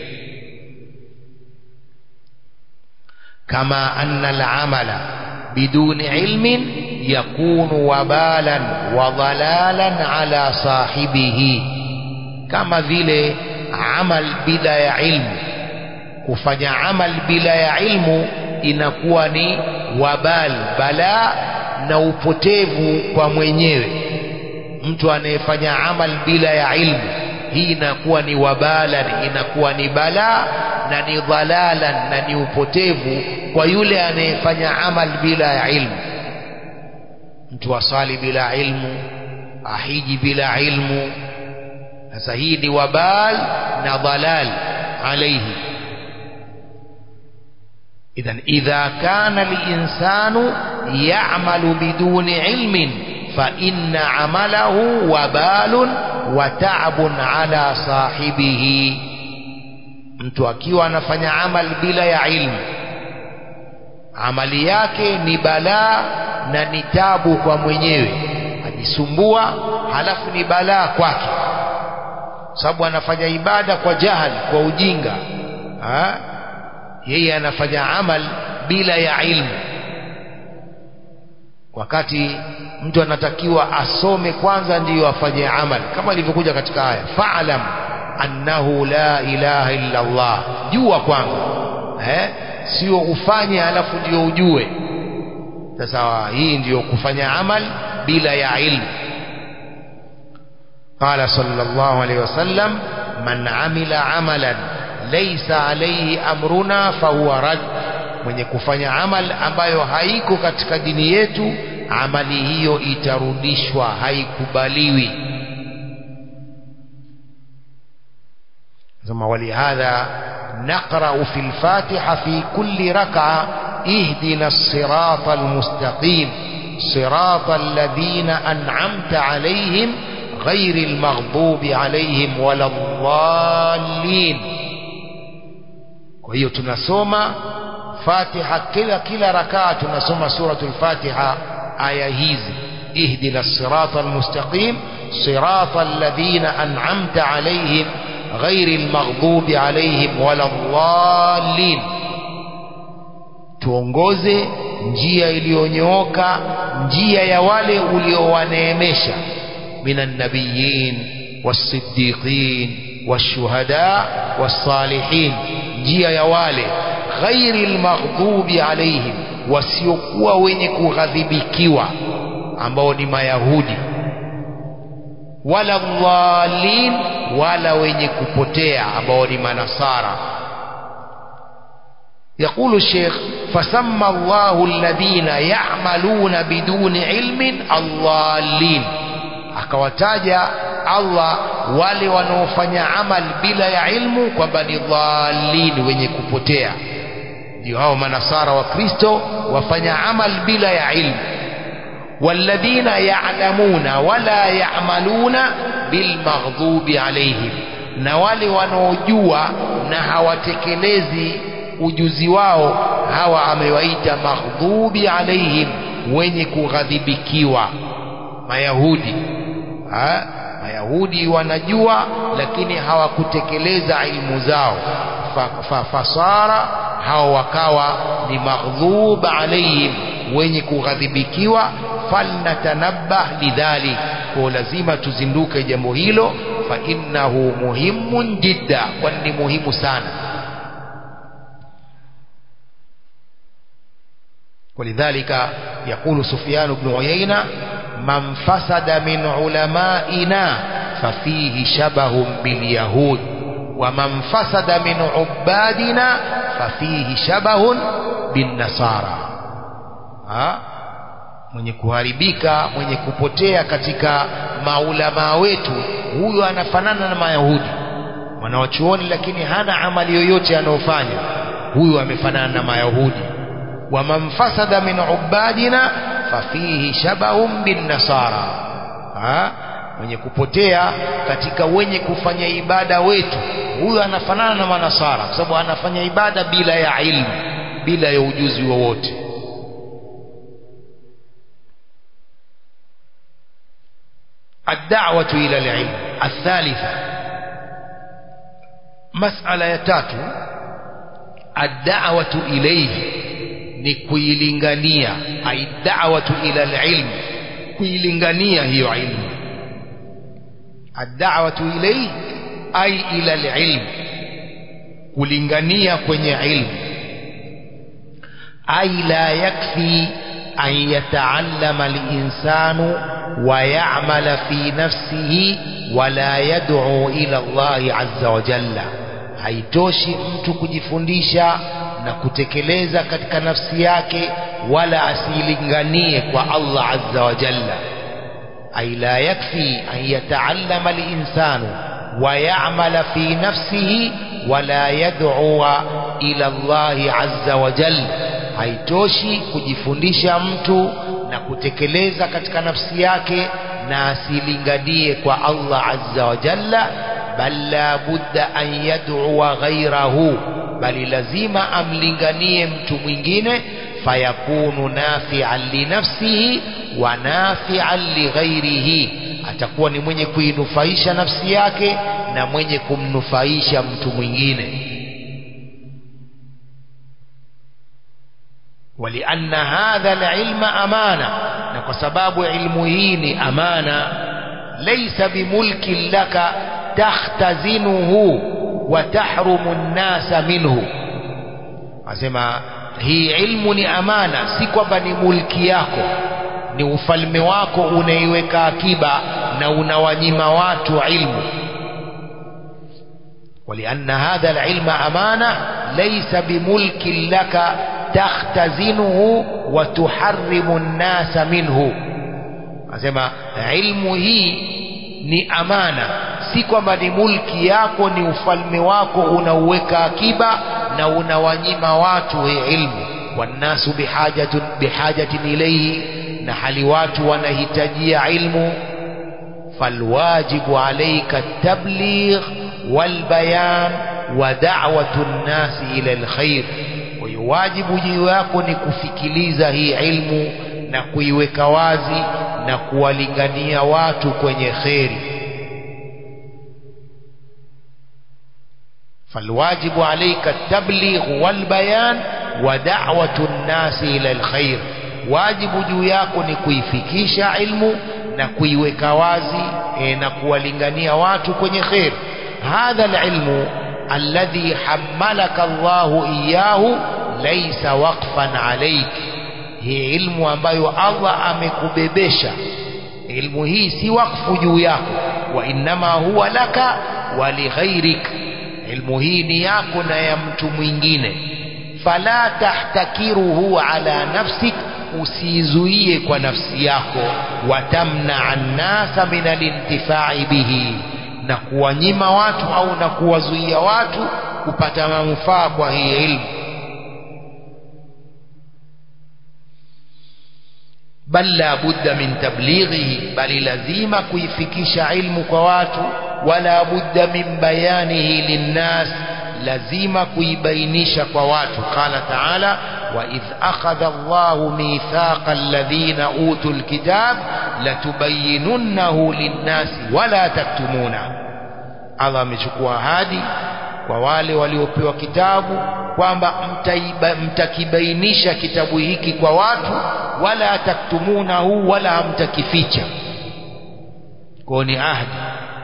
A: kama anna al-amala biduni ilmin yakunu wabalan wa dhalalan ala sahibihi kama vile amal bila ya ilmu kufanya amal bila ya ilmu inakuwa ni wabal bala na upotevu kwa mwenyewe mtu anayefanya amal bila ya ilmu hii inakuwa ni wabalan inakuwa ni bala na ni dhalalan na ni upotevu kwa yule anayefanya amal bila ya ilmu mtu asali bila ilmu ahiji bila ilmu sasa hii ni wabal na dhalal alaihi idhan idha kana linsanu ya'malu biduni ilmin fa inna amalahu wabalun wa ta'bun ala sahibihi mtu akiwa anafanya amal bila ya ilmu amali yake ni balaa na ni tabu kwa mwenyewe ajisumbua halafu ni balaa kwake sababu anafanya ibada kwa jahali kwa ujinga ha? yeye anafanya amal bila ya ilmu wakati mtu anatakiwa asome kwanza ndiyo afanye amal kama ilivyokuja katika aya fa'lam annahu la ilaha illa Allah jua kwanza eh sio ufanye alafu ndio ujue sasa hii ndiyo kufanya amal bila ya ilmu قال صلى الله عليه وسلم من عمل عملا ليس عليه أمرنا فهو رد mwenye kufanya amal ambayo haiko katika dini yetu amali hiyo itarudishwa haikubaliwi ثم ولهذا نقرأ في الفاتحة في كل ركعة اهدنا الصراط المستقيم صراط الذين أنعمت عليهم غير المغضوب عليهم ولا الضالين kwa hiyo tunasoma Fatiha kila kila rakaa tunasoma suratul Fatiha aya hizi ihdina sirata almustaqim sirata alladhina an'amta alayhim ghairi almaghdubi alayhim wala dhallin tuongoze njia iliyonyooka njia ya wale uliowaneemesha من النبيين والصديقين والشهداء والصالحين njia ya wale ghairi almaghdubi alaihim wasiokuwa wenye kughadhibikiwa ambao ni mayahudi wala dhalin wala wenye kupotea ambao ni manasara يقول الشيخ فسمى الله الذين يعملون بدون علم الضالين akawataja Allah wale wanaofanya amal bila ya ilmu kwamba ni dhalin wenye kupotea ndio hao manasara wa Kristo wafanya amal bila ya ilmu walladhina ya'lamuna wala ya'maluna bilmaghdubi alaihim na wale wanaojua na hawatekelezi ujuzi wao hawa amewaita maghdubi alaihim wenye kughadhibikiwa mayahudi ha? mayahudi wanajua lakini hawakutekeleza ilmu zao fa, fa, fasara hao wakawa ni maghdhub alaihim wenye kughadhibikiwa falnatanabbah lidhalik kwa lazima tuzinduke jambo hilo fa innahu muhimun jidda kwani ni muhimu sana ولذلك يقول سفيان بن عيينة من فسد من علمائنا ففيه شبه باليهود ومن فسد من عبادنا ففيه شبه بالنصارى ha? mwenye kuharibika mwenye kupotea katika maulamaa wetu huyo anafanana na mayahudi wanawachuoni lakini hana amali yoyote anayofanya huyu amefanana na mayahudi waman fasada min ubadina fafihi shabahum bin nasara ha? mwenye kupotea katika wenye kufanya ibada wetu huyo anafanana na manasara kwa sababu anafanya ibada bila ya ilmu bila ya ujuzi wowote الدعوة إلى العلم الثالثة مسألة يتاتو الدعوة إليه ni kuilingania ai da'watu ila alilm kuilingania hiyo ilmu ad-da'watu ilayhi ai ila alilm kulingania kwenye ilmu ai la yakfi an yata'allama al-insanu wa ya'mala fi nafsihi wa la yad'u ila Allah azza wa jalla haitoshi mtu kujifundisha na kutekeleza katika nafsi yake wala asilinganie kwa Allah azza wa jalla ay la yakfi an yataallama al-insanu wa ya'mala fi nafsihi wala yad'u ila Allahi azza wa jalla haitoshi kujifundisha mtu na kutekeleza katika nafsi yake na asilinganie kwa Allah azza wa jalla bal la budda an yad'uwa ghayrahu bali lazima amlinganie mtu mwingine fayakunu nafi'an li nafsihi wa nafi'an li ghairihi atakuwa ni mwenye kuinufaisha nafsi yake na mwenye kumnufaisha mtu mwingine ولأن هذا العلم أمانة نكسباب علمه أمانة ليس بملك لك تختزنه وتحرم الناس منه asema hii ilmu ni amana si kwamba ni mulki yako ni ufalme wako unaiweka akiba na unawanyima watu ilmu ولأن هذا العلم أمانة ليس بملك لك تختزنه وتحرم الناس منه asema ilmu hii ni amana si kwamba ni mulki yako ni ufalme wako unauweka akiba na unawanyima watu hii ilmu wannasu bihajatin bihajatin ilayhi na hali watu wanahitajia ilmu falwajibu alayka at-tabligh والبيان ودعوة الناس إلى الخير wajibu juu yako ni kufikiliza hii ilmu na kuiweka wazi na kuwalingania watu kwenye kheri فالواجب عليك التبليغ والبيان ودعوة الناس إلى الخير واجب juu yako ni kuifikisha ilmu na kuiweka wazi e, na kuwalingania watu kwenye kheri هذا العلم الذي حملك الله إياه ليس وقفا عليك هي علم ambayo Allah amekubebesha ilmu hii si wakfu juu yako wa inma huwa laka wa lighairik ilmu hii ni yako na ya mtu mwingine fala tahtakiruhu ala nafsik usizuie kwa nafsi yako watamna annasa min alintifai bihi na kuwanyima watu au na kuwazuia watu kupata manufaa kwa hii ilmu bal la budda min tablighihi bali lazima kuifikisha ilmu kwa watu wala budda min bayanihi linnas lazima kuibainisha kwa watu qala taala وإذ أخذ الله ميثاق الذين أوتوا الكتاب لتبيننه للناس ولا تكتمونه Allah amechukua ahadi kwa wale waliopewa kitabu kwamba mtakibainisha kitabu hiki kwa watu wala taktumunahu wala hamtakificha kwa ni ahadi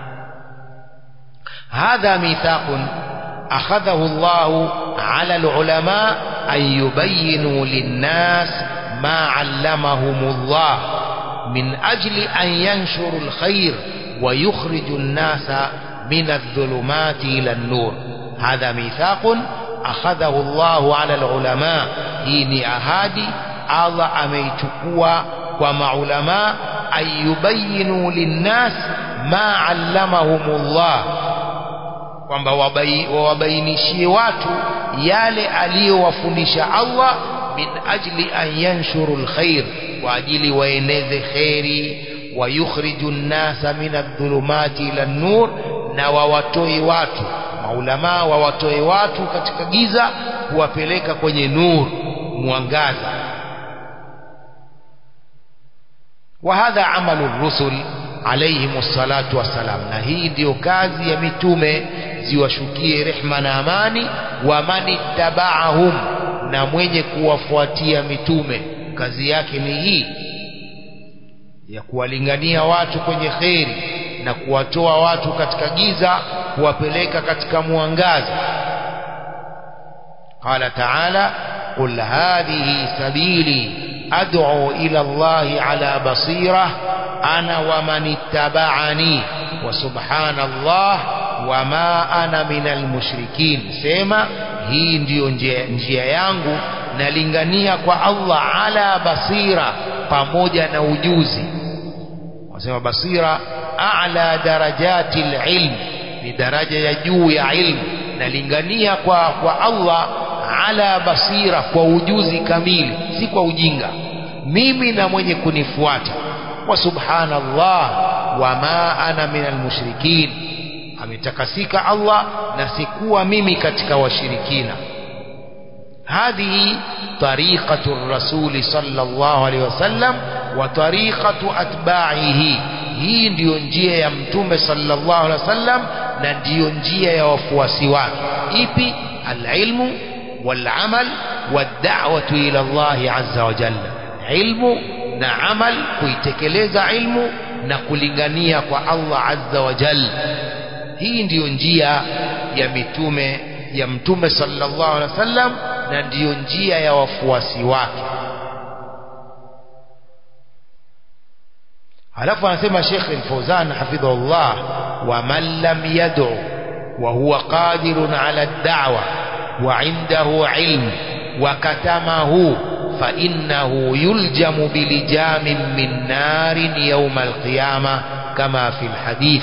A: hadha mithaqun akhadhahu Allah ala alulama an yubayyinu linnas ma allamahum Allah min ajli an yanshuru alkhair wa yukhriju an-nasa من الظلمات إلى النور هذا ميثاق أخذه الله على العلماء هيني أهادي الله أميتكوا ومع علماء أن يبينوا للناس ما علمهم الله kwamba wawabainishie watu yale aliyowafundisha Allah min ajli an yanshuru lkhair kwa ajili waeneze kheri wayukhriju nnasa min adhulumati ila nnur na wawatoe watu maulamaa wawatoe watu katika giza kuwapeleka kwenye nur mwangaza wa hadha amalu rusul alayhim salatu wassalam na hii ndiyo kazi ya mitume ziwashukie rehma na amani wa man ittaba'ahum na mwenye kuwafuatia mitume kazi yake ni hii ya kuwalingania watu kwenye kheri na kuwatoa watu katika giza kuwapeleka katika mwangaza qala ta'ala qul hadhihi sabili ad'u ila Allah ala basira ana wa man ittaba'ani wa subhanallah wa ma ana minal mushrikin sema hii ndiyo njia, njia yangu nalingania kwa Allah ala basira pamoja na ujuzi wasema basira a'la darajati ilm ni daraja ya juu ya ilmu nalingania kwa, kwa Allah ala basira kwa ujuzi kamili si kwa ujinga mimi na mwenye kunifuata wa subhanallah wama ana minal mushrikin ametakasika Allah na sikuwa mimi katika washirikina هذه طريقة الرسول صلى الله عليه وسلم وطريقة أتباعه hii ndiyo njia ya mtume sallallahu alaihi wasallam na ndiyo njia ya wafuasi wake ipi alilmu walamal wad'watu ila Allah azza wa jalla ilmu na amal kuitekeleza ilmu na kulingania kwa Allah azza wa jalla hii ndiyo njia ya mitume ya mtume sallallahu alaihi wasallam na ndiyo njia ya wafuasi wake halafu anasema Sheikh Al-Fawzan hafidhahullah wa man lam yad'u wa huwa qadirun ala ad-da'wa wa 'indahu 'ilm wa katamahu fa innahu yuljamu bilijamin min narin yawm al-qiyamah kama fi al-hadith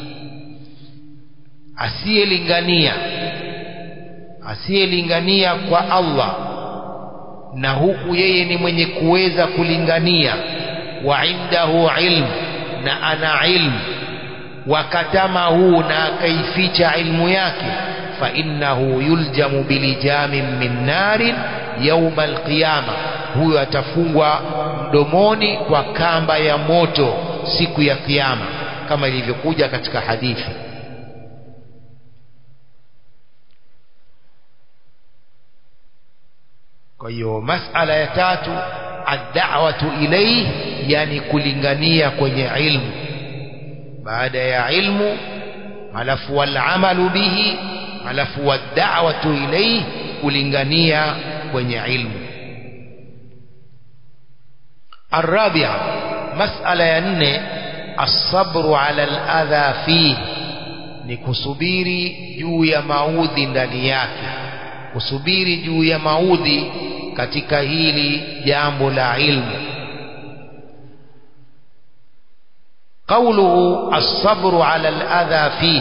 A: asiyelingania asiyelingania kwa Allah na huku yeye ni mwenye kuweza kulingania wa indahu ilm na ana ilmu wakatamahu na akaificha ilmu yake fa innahu yuljamu bilijamin min narin yauma alqiyama huyo atafungwa mdomoni kwa kamba ya moto siku ya kiyama kama ilivyokuja katika hadithi kwa hiyo masala ya tatu ad-da'watu ilayhi yani kulingania kwenye ilmu baada ya ilmu alafu wal amalu bihi alafu wad-da'watu ilayhi kulingania kwenye ilmu الرابعة مسألة ينne الصبر على الأذى فيه ni kusubiri juu ya maudhi ndani yake kusubiri juu ya maudhi katika hili jambo la ilmu قوله الصبر على الأذى فيه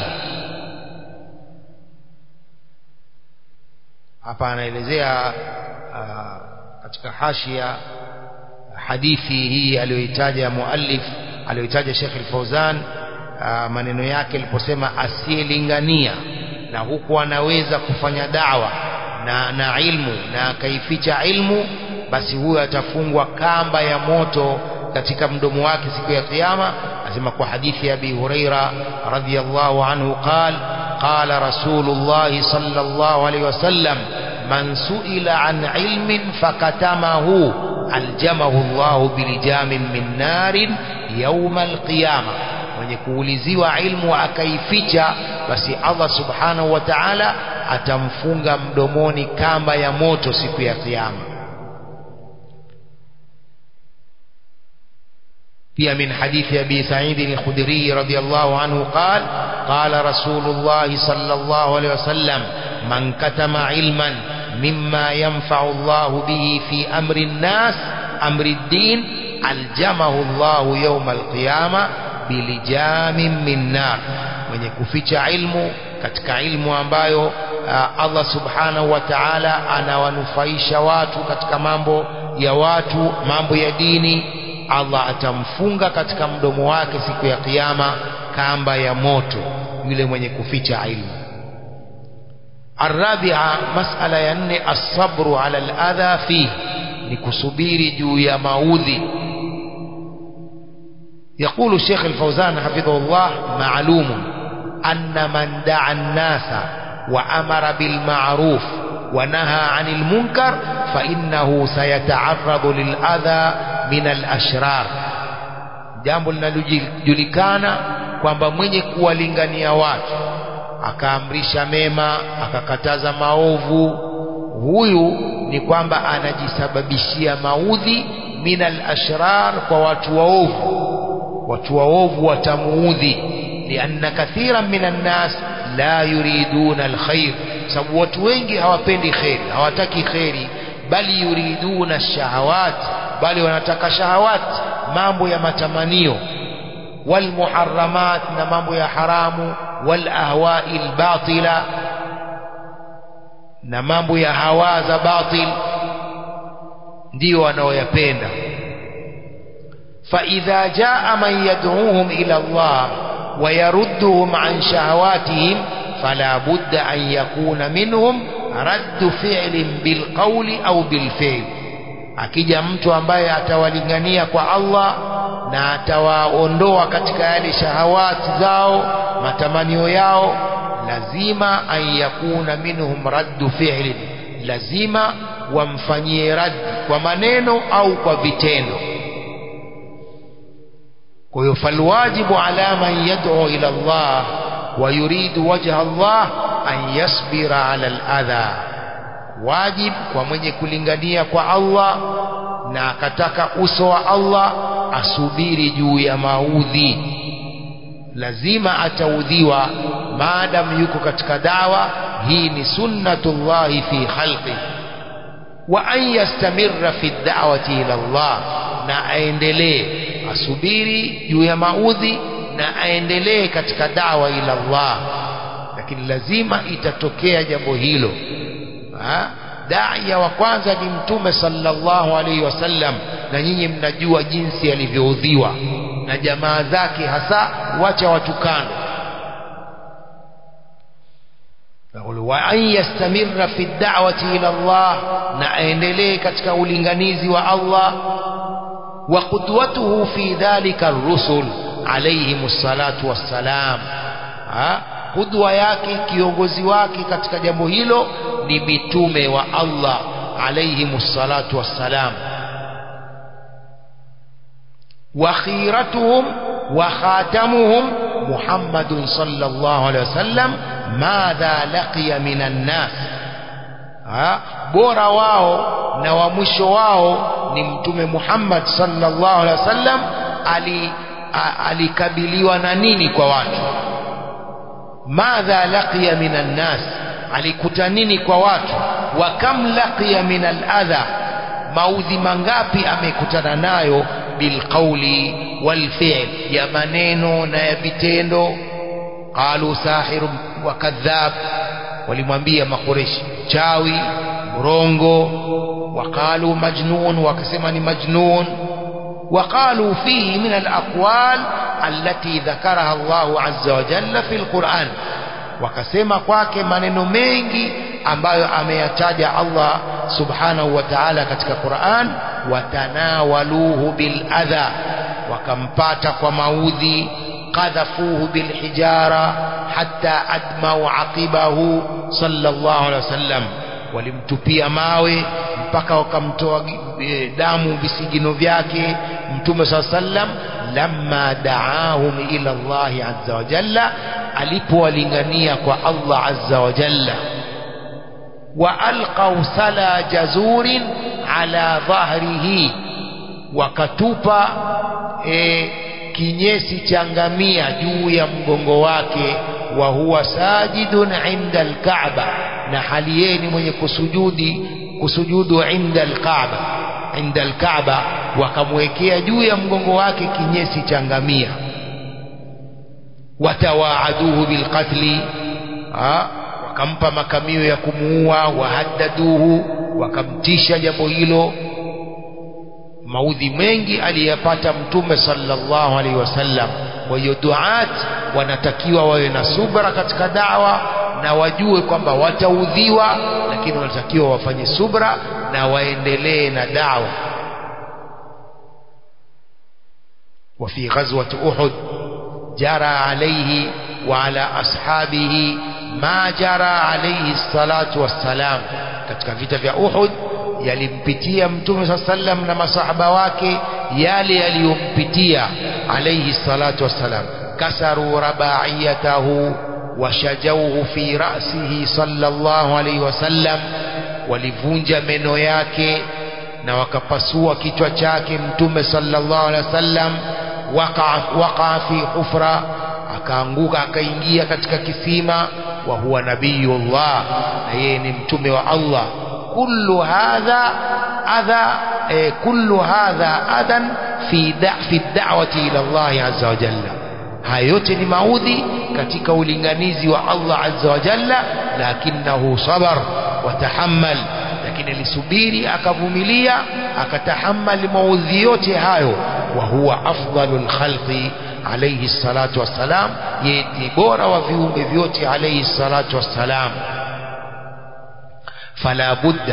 A: hapa anaelezea katika hashia hadithi hii aliyoitaja muallif aliyoitaja Sheikh Al-Fauzan maneno yake aliposema asiyelingania na huku anaweza kufanya dawa na, na ilmu na akaificha ilmu basi huyo atafungwa kamba ya moto katika mdomo wake siku ya kiyama asema kwa hadithi ya Abi Huraira radhiyallahu anhu qal qala rasulullah sallallahu alayhi wasallam man suila an ilmin fakatamahu aljamahu Allah bilijamin min narin yawm alqiyama mwenye kuuliziwa ilmu akaificha basi Allah subhanahu wa ta'ala atamfunga mdomoni kamba ya moto siku ya kiyama pia min hadithi abi sa'id al-khudri radiyallahu anhu qal qala rasulullah sallallahu alayhi wasallam man katama ilman mimma yanfa'u Allah bihi fi amri an-nas amri ad-din aljamahu Allah yawm al-qiyamah bilijamin min nar mwenye kuficha ilmu katika ilmu ambayo uh, Allah subhanahu wa ta'ala anawanufaisha watu katika mambo ya watu mambo ya dini Allah atamfunga katika mdomo wake siku ya kiyama kamba ya moto yule mwenye kuficha ilmu الرابعة مسألة يني الصبر على الأذى فيه لكسبير جو يا maudhi يقول الشيخ الفوزان حفظه الله معلوم أن من دعا الناس وأمر بالمعروف ونهى عن المنكر فإنه سيتعرض للأذى من الأشرار jambo linalojulikana kwamba mwenye kuwalingania watu akaamrisha mema akakataza maovu huyu ni kwamba anajisababishia maudhi minal ashrar kwa watu waovu watu waovu watamuudhi lianna kathiran minan nas la yuriduna alkhair sababu watu wengi hawapendi kheri hawataki kheri bali yuriduna shahawat bali wanataka shahawat mambo ya matamanio walmuharramat na mambo ya haramu walahwai albatila na mambo ya hawa za batil ndiyo wanaoyapenda فإذا جاء من يدعوهم إلى الله ويردهم عن شهواتهم فلا بد أن يكون منهم رد فعل بالقول أو بالفعل akija mtu ambaye atawalingania kwa Allah na atawaondoa katika yale shahawati zao matamanio yao lazima an yakuna minhum raddu fi'lin lazima wamfanyie raddi kwa maneno au kwa vitendo kwa hiyo falwajibu ala man yad'u ila Allah wa yuridu wajha Allah an yasbira ala al-adha wajib kwa mwenye kulingania kwa Allah na akataka uso wa Allah asubiri juu ya maudhi lazima ataudhiwa maadamu yuko katika dawa hii ni sunnatullahi fi khalqi wa an yastamirra fi da'wati ila Allah na aendelee asubiri juu ya maudhi na aendelee katika dawa ila Allah lakini lazima itatokea jambo hilo daia wa kwanza ni mtume sallallahu alaihi wasallam na nyinyi mnajua jinsi alivyoudhiwa na jamaa zake hasa wacha watukano wa an yastamirra fi da'wati ila Allah na aendelee katika ulinganizi wa Allah wa qudwatuhu fi dhalika ar-rusul alayhimus salatu wassalam qudwa yake kiongozi wake katika jambo hilo ni mitume wa Allah alayhimus salatu wassalam wa khiratuhum wa khatamuhum Muhammadun sallallahu alayhi wasallam madha laqiya minan nas bora wao na wa mwisho wao ni mtume Muhammad sallallahu alaihi wasallam ali alikabiliwa na nini kwa watu madha laqiya minan nas alikuta nini kwa watu wa kam laqiya min aladha maudhi mangapi amekutana nayo bilqauli walfi'l ya maneno na ya vitendo qalu sahir wa kadhab walimwambia makureshi chawi mrongo waqalu majnun wakasema ni majnun وقالوا فيه من الأقوال التي ذكرها الله عز وجل في القرآن wakasema kwake maneno mengi ambayo ameyataja Allah subhanahu wa ta'ala katika Qur'an watanawaluhu bil adha wakampata kwa maudhi qadhafuhu bil hijara hatta admau aqibahu sallallahu alaihi wasallam walimtupia mawe mpaka wakamtoa damu visigino vyake mtume saa sallam lamma daahum ila Allahi azza wa jalla alipowalingania kwa Allah azza wa jalla wa alqaw sala jazurin ala dhahrihi wakatupa e, kinyesi cha ngamia juu ya mgongo wake wa huwa sajidun inda alkaaba na hali yeye ni mwenye kusujudi kusujudu inda alkaaba inda alkaaba wakamwekea juu ya mgongo wake kinyesi cha ngamia watawaaduhu bilqatli wakampa makamio ya kumuua wahaddaduhu wakamtisha jambo hilo maudhi mengi aliyapata mtume sallallahu alaihi wasallam kwa hiyo duat wanatakiwa wawe na subra katika dawa na wajue kwamba wataudhiwa lakini wanatakiwa wafanye subra na waendelee na dawa وفي غزوة أحد جرى عليه وعلى أصحابه ما جرى عليه الصلاة والسلام katika vita vya Uhud yalimpitia mtume saa sallam na masahaba wake yale yaliyompitia alayhi salatu wassalam kasaru rabaiyatahu washajauhu fi rasihi sallallahu alayhi wasallam walivunja meno yake na wakapasua kichwa chake mtume sallallahu alayhi wasallam waqa fi hufra akaanguka akaingia katika kisima wa huwa nabiyullah na yeye ni mtume wa Allah kullu hadha adha eh, kullu hadha adan fi da, fi da'wati ila Allah azza wa jalla haya yote ni maudhi katika ulinganizi wa Allah azza wa jalla lakinahu sabar watahammal lakini alisubiri akavumilia akatahammali maudhi yote hayo wa huwa afdalul khalqi alayhi salatu wassalam yeye ni bora wa viumbe vyote alayhi salatu wassalam fala budda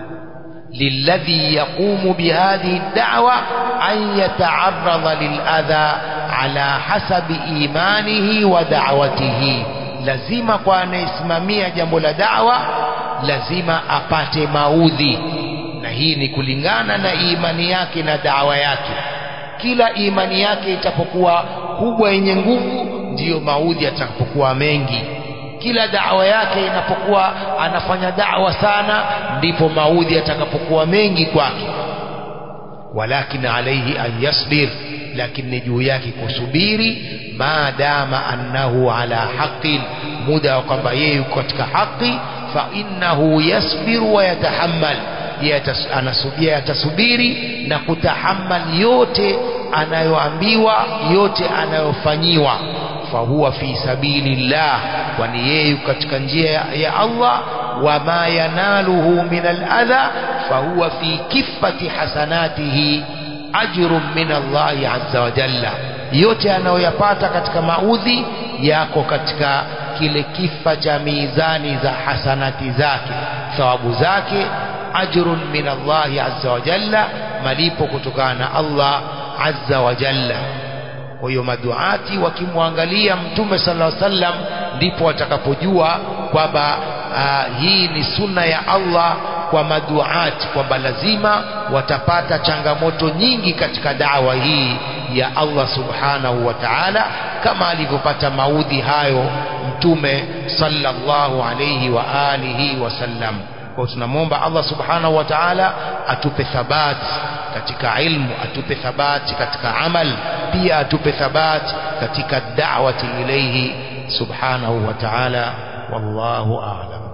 A: للذي يقوم بهذه الدعوة أن يتعرض للأذى على حسب إيمانه ودعوته lazima kwa anayesimamia jambo la dawa lazima apate maudhi na hii ni kulingana na imani yake na dawa yake kila imani yake itapokuwa kubwa yenye nguvu ndiyo maudhi yatakapokuwa mengi kila dawa yake inapokuwa anafanya dawa sana ndipo maudhi yatakapokuwa mengi kwake walakin alaihi an yasbir lakini juu yake kusubiri maadama annahu ala haqin muda wa kwamba yeye yuko katika haki fa innahu yasbiru wa yatahammal anasubia atasubiri na kutahammal yote anayoambiwa yote anayofanyiwa fahuwa fi sabilillah kwani yeye yuko katika njia ya Allah wama yanaluhu min aladha fahuwa fi kifati hasanatihi ajrun min Allahi azza wa jalla yote anayoyapata katika maudhi yako katika kile kifa cha mizani za hasanati zake thawabu zake ajrun min Allahi azza wa jalla malipo kutokana na Allah azza wa jalla kwa hiyo maduati wakimwangalia mtume sallallahu alaihi wasallam ndipo watakapojua kwamba uh, hii ni sunna ya Allah kwa maduati kwamba lazima watapata changamoto nyingi katika dawa hii ya Allah subhanahu wa ta'ala kama alivyopata maudhi hayo mtume sallallahu alayhi wa alihi wasallam kwa tunamwomba Allah subhanahu wa ta'ala atupe thabati katika ilmu atupe thabati katika amal pia atupe thabati katika da'wati ilayhi subhanahu wa ta'ala wallahu a'lam